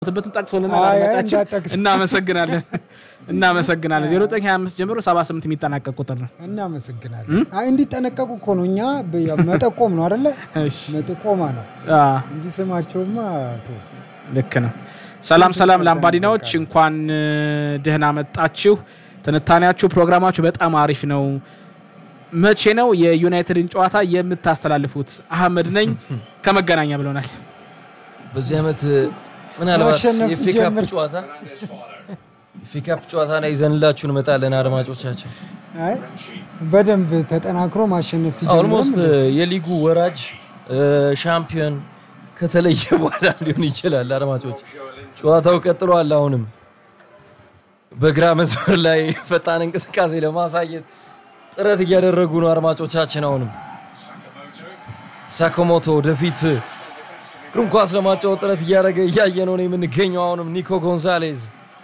በትን ጠቅሶልናል። አይ፣ አይ፣ አድማጫችን እንዳትጠቅስ። እናመሰግናለን እናመሰግናለን። 0925 ጀምሮ 78 የሚጠናቀቅ ቁጥር ነው። እናመሰግናለን። አይ እንዲጠነቀቁ እኮ ነው። እኛ በ- መጠቆም ነው አደለ? እሺ መጠቆማ ነው አ፣ እንጂ ስማቸውማ ቶ ልክ ነው። ሰላም ሰላም ላምባዲናዎች እንኳን እ፣ ደህና መጣችሁ። ትንታኔያችሁ ፕሮግራማችሁ በጣም አሪፍ ነው። መቼ ነው የዩናይትድን ጨዋታ የምታስተላልፉት? አህመድ ነኝ ከመገናኛ ብሎናል። በዚህ ዓመት ምናልባት ማሸነፍ የፌካፕ ሲጀምር ጨዋታ የፌካፕ ጨዋታ ላይ ይዘንላችሁ እንመጣለን አድማጮቻችን። አይ በደንብ ተጠናክሮ ማሸነፍ ሲጀምርም ኦልሞስት እንደዚህ። የሊጉ ወራጅ ሻምፒዮን ከተለየ በኋላ ሊሆን ይችላል። አድማጮች ጨዋታው ቀጥሏል። አሁንም በግራ መስመር ላይ ፈጣን እንቅስቃሴ ለማሳየት ጥረት እያደረጉ ነው አድማጮቻችን። አሁንም ሳኮሞቶ ወደፊት ግሩም ኳስ ለማጫወት ጥረት እያደረገ እያየ ነው ነው የምንገኘው። አሁንም ኒኮ ጎንዛሌዝ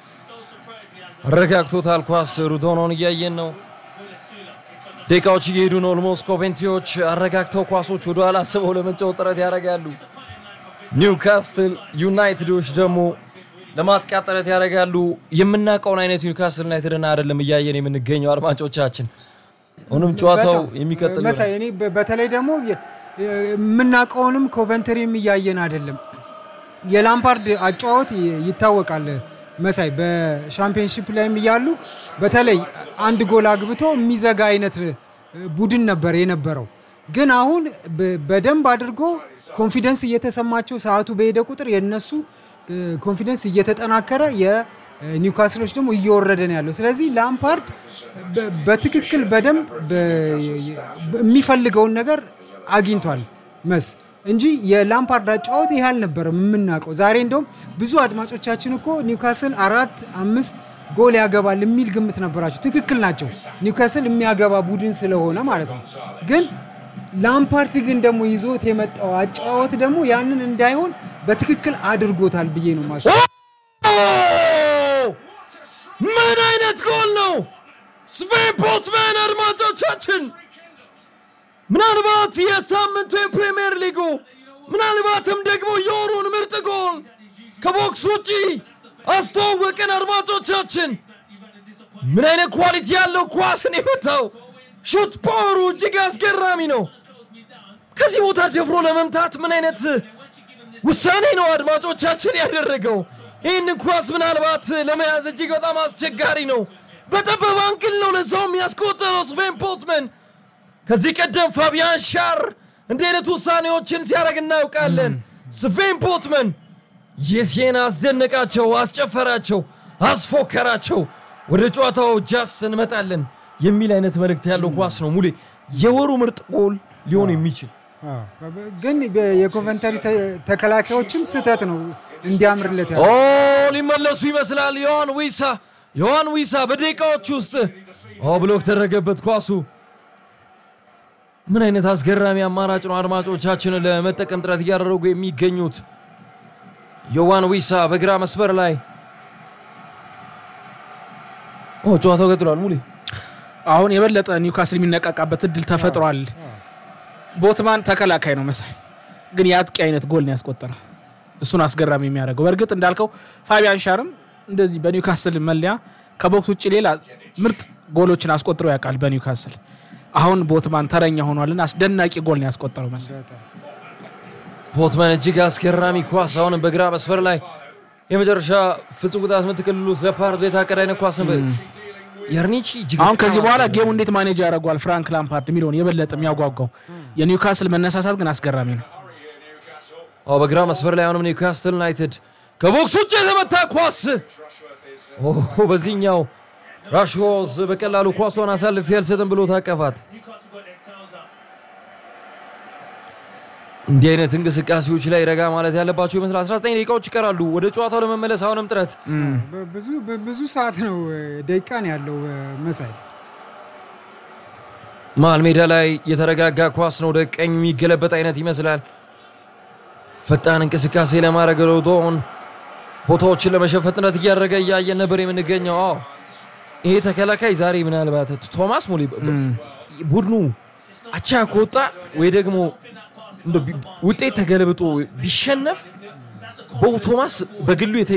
አረጋግቶታል። ኳስ ሩቶኖን እያየን ነው። ደቂቃዎች እየሄዱ ነው። ኦልሞስት ኮቬንትሪዎች አረጋግተው ኳሶች ወደ ኋላ ስበው ለመጫወት ጥረት ያደርጋሉ። ኒውካስትል ዩናይትዶች ደግሞ ለማጥቃት ጥረት ያደርጋሉ። የምናውቀውን አይነት ኒውካስትል ዩናይትድን አይደለም እያየን የምንገኘው አድማጮቻችን። አሁንም ጨዋታው በጣም የሚቀጥል መሳይ እኔ በ- በተለይ ደግሞ የ- የምናውቀውንም ኮቨንተሪም እያየን አይደለም። የላምፓርድ አጨዋወት ይ- ይታወቃል መሳይ በሻምፒዮንሺፕ ላይም እያሉ በተለይ አንድ ጎል አግብቶ የሚዘጋ አይነት ቡድን ነበር የነበረው። ግን አሁን በ- በደንብ አድርጎ ኮንፊደንስ እየተሰማቸው ሰዓቱ በሄደ ቁጥር የነሱ ኮንፊደንስ እየተጠናከረ የኒውካስሎች ደግሞ እየወረደ ነው ያለው። ስለዚህ ላምፓርድ በ- በትክክል በደንብ በ- የሚፈልገውን ነገር አግኝቷል መስ እንጂ የላምፓርድ አጨዋወት ይህ አልነበረም የምናውቀው። ዛሬ እንደውም ብዙ አድማጮቻችን እኮ ኒውካስል አራት አምስት ጎል ያገባል የሚል ግምት ነበራቸው። ትክክል ናቸው። ኒውካስል የሚያገባ ቡድን ስለሆነ ማለት ነው። ግን ላምፓርድ ግን ደግሞ ይዞት የመጣው አጨዋወት ደግሞ ያንን እንዳይሆን በትክክል አድርጎታል ብዬ ነው ማስ ምን አይነት ጎል ነው! ስቬን ቦትመን አድማጮቻችን፣ ምናልባት የሳምንቱ የፕሪሚየር ሊጉ ምናልባትም ደግሞ የወሩን ምርጥ ጎል ከቦክስ ውጪ አስተዋወቅን። አድማጮቻችን ምን አይነት ኳሊቲ ያለው ኳስን የመታው ሹት ፓወሩ እጅግ አስገራሚ ነው። ከዚህ ቦታ ደፍሮ ለመምታት ምን አይነት ውሳኔ ነው አድማጮቻችን ያደረገው። ይህን ኳስ ምናልባት ለመያዝ እጅግ በጣም አስቸጋሪ ነው። በጠበበ አንግል ነው ለዛውም ያስቆጠረው ስቬን ቦትመን። ከዚህ ቀደም ፋቢያን ሻር እንዲህ አይነት ውሳኔዎችን ሲያደርግ እናውቃለን። ስቬን ቦትመን የሴና አስደነቃቸው፣ አስጨፈራቸው፣ አስፎከራቸው። ወደ ጨዋታው ጃስ እንመጣለን የሚል አይነት መልእክት ያለው ኳስ ነው። ሙሌ የወሩ ምርጥ ጎል ሊሆን የሚችል ግን የኮቨንተሪ ተከላካዮችም ስህተት ነው እንዲያምርለት ያለው። ኦ ሊመለሱ ይመስላል። ዮሐን ዊሳ ዮሐን ዊሳ በደቂቃዎች ውስጥ ኦ ብሎክ ተደረገበት ኳሱ። ምን አይነት አስገራሚ አማራጭ ነው አድማጮቻችንን ለመጠቀም ጥረት እያደረጉ የሚገኙት። ዮሐን ዊሳ በግራ መስመር ላይ ኦ ጨዋታው ቀጥሏል። ሙሌ አሁን የበለጠ ኒውካስል የሚነቃቃበት እድል ተፈጥሯል። ቦትማን ተከላካይ ነው መሳይ፣ ግን የአጥቂ አይነት ጎል ነው ያስቆጠረው። እሱን አስገራሚ የሚያደርገው በእርግጥ እንዳልከው ፋቢያን ሻርም እንደዚህ በኒውካስል መለያ ከቦክስ ውጭ ሌላ ምርጥ ጎሎችን አስቆጥሮ ያውቃል በኒውካስል። አሁን ቦትማን ተረኛ ሆኗልና አስደናቂ ጎል ነው ያስቆጠረው መሳይ። ቦትመን እጅግ አስገራሚ ኳስ አሁንም በግራ መስመር ላይ የመጨረሻ ፍጹም ቅጣት ምት ክልል ውስጥ ለፓርዶ የታቀደ አይነት ኳስ ነበር። የርኒቺ እጅግ አሁን በጣም ከዚህ በኋላ ጌሙ እንዴት ማኔጅ ያደርገዋል ፍራንክ ላምፓርድ የሚለውን የበለጠ የሚያጓጓው የኒውካስል መነሳሳት ግን አስገራሚ ነው። አዎ በግራ መስመር ላይ አሁንም ኒውካስትል ዩናይትድ ከቦክስ ውጭ የተመታ ኳስ ኦ በዚህኛው ራሽሆዝ በቀላሉ ኳሷን አሳልፌ አልሰጥም ብሎ ታቀፋት። እንዲህ አይነት እንቅስቃሴዎች ላይ ረጋ ማለት ያለባቸው ይመስላል። 19 ደቂቃዎች ይቀራሉ ወደ ጨዋታው ለመመለስ አሁንም ጥረት ብዙ ብዙ ሰዓት ነው ደቂቃ ነው ያለው መሳይ። መሀል ሜዳ ላይ የተረጋጋ ኳስ ነው ወደ ቀኝ የሚገለበጥ አይነት ይመስላል። ፈጣን እንቅስቃሴ ለማድረግ ሮቶን ቦታዎችን ለመሸፈን ጥረት እያደረገ እያየን ነበር የምንገኘው። አዎ ይሄ ተከላካይ ዛሬ ምናልባት ቶማስ ሙሌ ቡድኑ አቻ ከወጣ ወይ ደግሞ እንደው ቢ- ውጤት ተገልብጦ ቢሸነፍ ቦው ቶማስ በግሉ